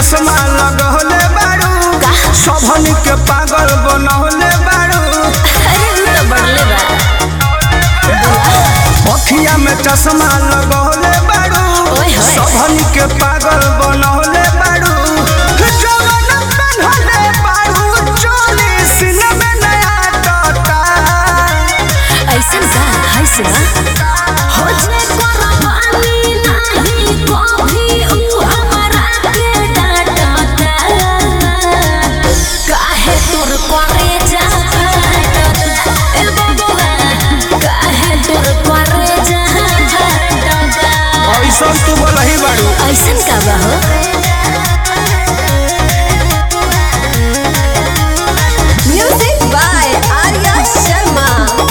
चश्मा लगौले बारू सबन के पागल बनौले बारू अरे उ तो बढ़ले बा अखिया में चश्मा लगौले बारू ओए होए। सबन के पागल बनौले बारू जवन बनौले बारू चोली सीने में नया टोटा ऐसन का है से ना हो जे कुर्बानी नहीं कभी उ हमरा के डांटता काहे तोर करे जा फाटता ए बबुआ काहे तोर करे जा फाटता ऐसा तू बोलही बारू ऐसन का बा हो म्यूजिक बाय आर्या शर्मा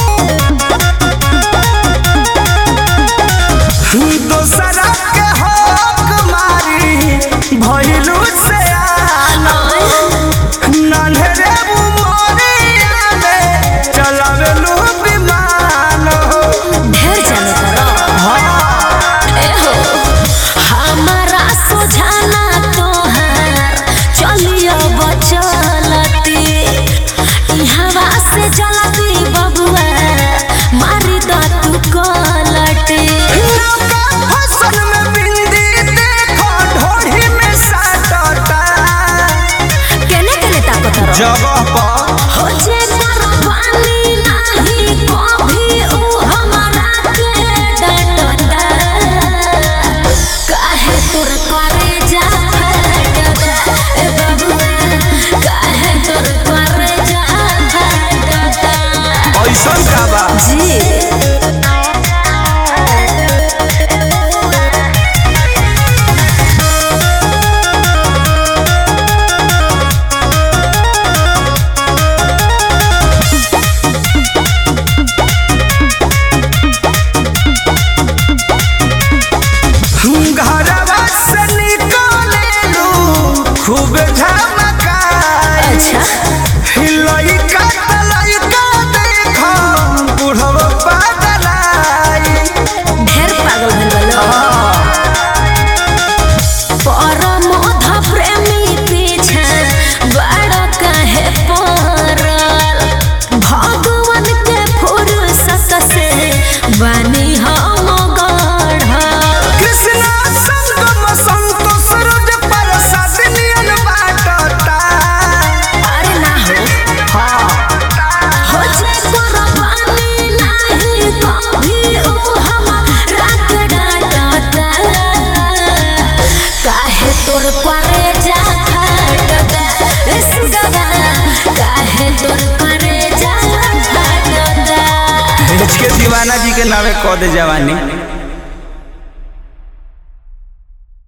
दोसरा के हक मारी भइलू से आना नन्हरे उमरिया में चलावेलू विमान हो ढेर जाने करो ए हो हमारा सुझाना तोहार चलियो बचलती इहवा से जलती बबुआ मारी द तू कलटी नौका फसल में बिंदी देखो ढोढ़ी में साटता केने केने ताकत रहो जगह पर हो जे कुर्बानी नहीं कभी उ हमरा के डांटता काहे तोर करे जा फाटता ए बबुआ काहे तोर करे जा फाटता ऐसा का बा जी घरवा से निकलेलू खूब झमकाई अच्छा लइका त लइका देखो बुढ़वा पागलाई ढेर पागल भइल बा परमोध प्रेमी पीछे बड़ कहे पड़ल भगवान के फुर्सत से बनी हम गढ़ल कृष्णा संगम संतोष रोज प्रसाद नियन बाटता अरे ना हो हो जे कुर्बानी नहीं कभी उ हमरा के डांटता काहे तोर करे जा फाटता ए सुगवा काहे तोर करे जा फाटता के दीवाना जी के नावे कह दे जवानी